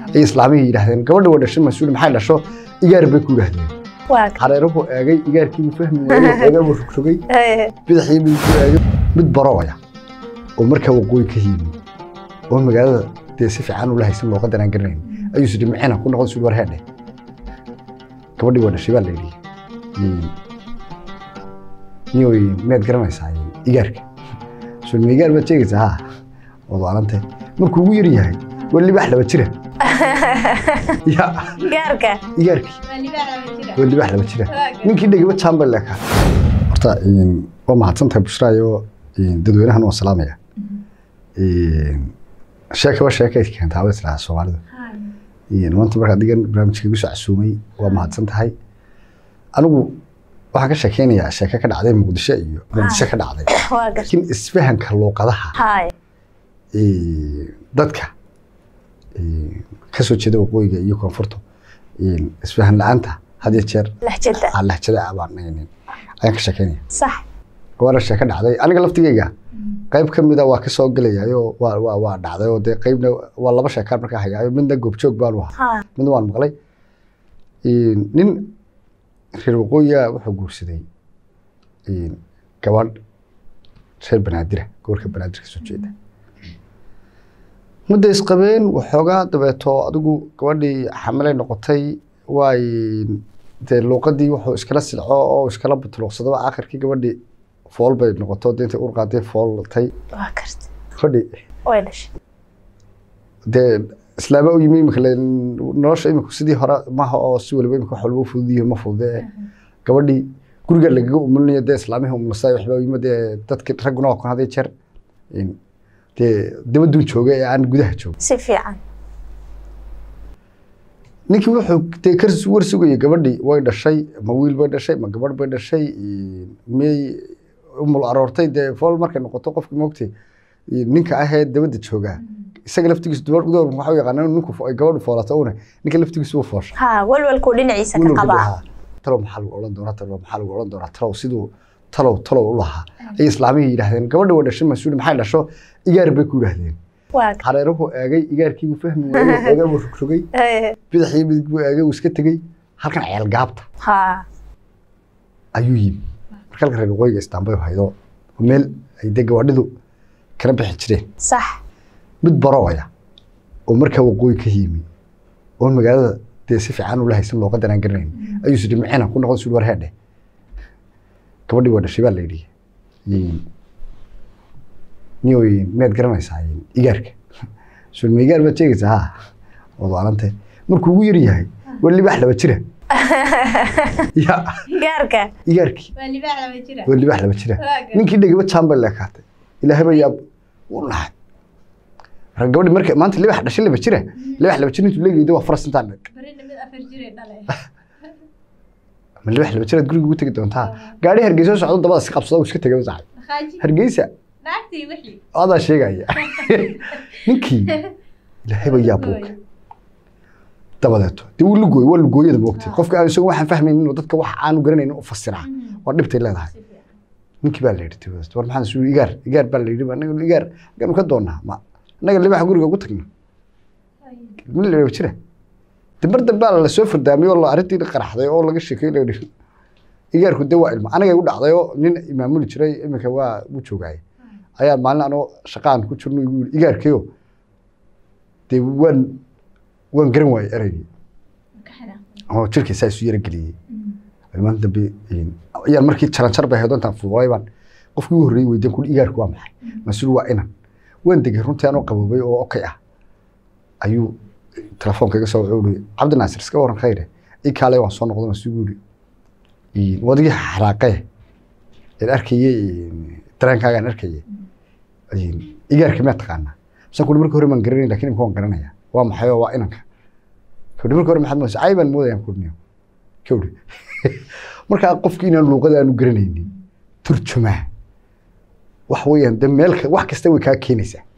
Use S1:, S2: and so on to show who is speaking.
S1: ay islaamihii yidhaahdeen gabadha waa dhashay mas-uul maxay dhasho igaar bay ku yidhaahdeen
S2: waa
S1: hareeruhu eegay igaarkiibuu fahmi waayey eegay buu rogrogay bidixii buu ku eegay mid barooya oo markaa waqooyi ka yimi oo magaalada dee si fiican ula haysan looga danaan garanayn ayuu sidhi micina ku noqon suli war heedhe gabadhii waa dhashay baa la yidhi niyoy miyaad garanaysaa igaarka sul ma igaar baad sheegaysaa ha waad waalantay markuu ugu yar yahay waa libaax laba jira ya
S2: gaarka
S1: igaarkii waa libaax laba jira ninkii dhegaba jambal leekaa horta waa mahadsantahay bushraayo dadweynahan waan salaamaya sheekaba sheekay keentaa way tiraa soomaalidu maanta marka adigan barnaamijka igu soo casuumay waa mahadsan tahay anigu waxaan ka sheekeynayaa sheeke ka dhacday muqdisho iyo muqdisho ka dhacday
S2: waa gar
S1: laakiin isfahanka luuqadaha
S2: hay
S1: dadka ka soo jeeda waqooyiga iyo koonfurta isfahan la-aanta had iyo jeer
S2: lahjada
S1: aan lahjada abaan ayaan ka sheekeynaya
S2: sax
S1: waana sheeke dhacday aniga laftigeyga qayb ka mida waa kasoo gelayayo waa waa waa dhacday oo dee qaybna waa laba sheekaan markaa hayaayo midna goobjoog baan u ahaa
S2: ha
S1: midna waan maqlay nin reer waqooyiga wuxuu guursaday gabadh reer banaadira gobolka banaadir kasoo jeeda mudda isqabeen waxoogaa dabeeto adigu gabadhii xamalay noqotay waay dee luuqadii wuxuu iskala silco oo iskala butuluqsadaba aakhirkii gabadhii fool bay noqoto dee intay urqaadee fooltay
S2: waa karta
S1: gabadhii
S2: way dhashay
S1: dee islaama u yimi imika nolosha imika sidii hore maaha oo si waliba imika wax walba u fududiyo ma fudude gabadhii guriga lagaga umulinayo dee islaamihii umulasa waxba u yimi dee dadki ragguna waa kun hadii jeer dee dabaduun jooga ee aan gudaha jooga
S2: si fiican
S1: ninkii wuxuu dee ka war sugayay gabadhii way dhashay ma wiil bay dhashay ma gabadh bay dhashay miyay umul aroortay dee fool markay noqoto qofka moogtay ninka ahee dabadda joogaa isaga laftigiisu dubar dubar waxa u yaqaana ninku ay gabadhu foolato una ninka laftigiisu wuu foosha
S2: ha walwalkuu dhinaciisa ka qabaa
S1: talow maxaa lagu odhan doonaa talow maxaa lagu odhan doonaa talow siduu talow talow u lahaa ay islaamihii yidhaahdeen gabadha waa dhashay mas-uul maxay dhasho igaar bay ku yidhaahdeen
S2: waa
S1: hareeruhu eegay igaarkiibuu fahmi waayey eegay buu rogrogay bidixii midig buu eegay uu iska tegey halkan ceel gaabta
S2: ha
S1: ayuu yimi marka halka reer waqooyiga istaanbay haydo meel ay dee gawaadhidu kala bixi jireen
S2: sax
S1: mid barooya oo markaa waqooyi ka yimi oo magaalada dee si fiican ula haysan looga danaan garanayn ayuu sidhi micina ku noqon suli war heedhe gabadhii waa dhashay baa la yidhi niyoy miyaad garanaysaa igaarka sul ma igaar baad sheegaysaa ha waad waalantay markuu ugu yar yahay waa libaax laba jira ya
S2: gaarka
S1: igaarkii
S3: waa libaax laba jira
S1: waa libaax laba jira ninkii dhegaba jambal leekaatay ilaahay baa yaab u naxay marka gabadhi marka maanta libaax dhashay laba jira libaax laba jir intuu leegayda waa faras intaa dheg
S3: barina mid afar jire dhale
S1: ma libaax laba jiraad guriga ugu tegi doontaa gaari hargeysa socdo dabada si qabsada uu iska tegay saxay
S3: makaaji
S1: hargeysa
S3: naagtii wixii
S1: adaa sheegaya ninkii ilaahay baa yaab buuka dabadeeto dee wuu lugooy waa lugooyada moogtay qofka aan isagu waxaan fahmaynin inuu dadka wax aanu garanaynin u fasiraa waa dhibtay leedahay ninkii baa la yidhi dabadeeto war maxaa suu igaar igaar baa la yidhi anaga igaar gaanu ka doonaa ma annaga libaaxa guriga ugu tagna mid la jira de mar dambe la soo fardaamiyey oo arrintii qaraxday oo laga sheekay la yidhi igaarku de waa ilma aniga igu dhacday oo nin imaamuli jiray iminka waa u joogaay ayaa maalin anoo shaqaan ku jirno igu yidhi igaarkayo dee waan waan garan waayey ereygii oo jirkiisaa isu yara geliyey maalin dambe ayaan markii jaranjar bay ahayd oo intaan fuulay baan qofkii ugu horreeyey weydiin kuli igaarku waa maxay mas-uul waa inan waan degay runtii anoo qaboobay oo okay ah ayuu telefoonka iga soo wuxuu ihi cabdi naasir iska waran khayre ii kaalay waan soo noqday masugu yidhi wadigii xaraaqee een arkayey dareenkaagaan arkayey igaarka miyaa taqaanaa misaan kuli markii hore maan garanayn lakin imika waan garanaya waa maxay oo waa inanka kawdhi markii hore maxaad moodaysa cay baan moodayaan kudhniyo kawdhi markaa qofki inaan luuqada aanu garanaynin turjumaa wax weeyaan de meel wax kasta way kaa keenaysaa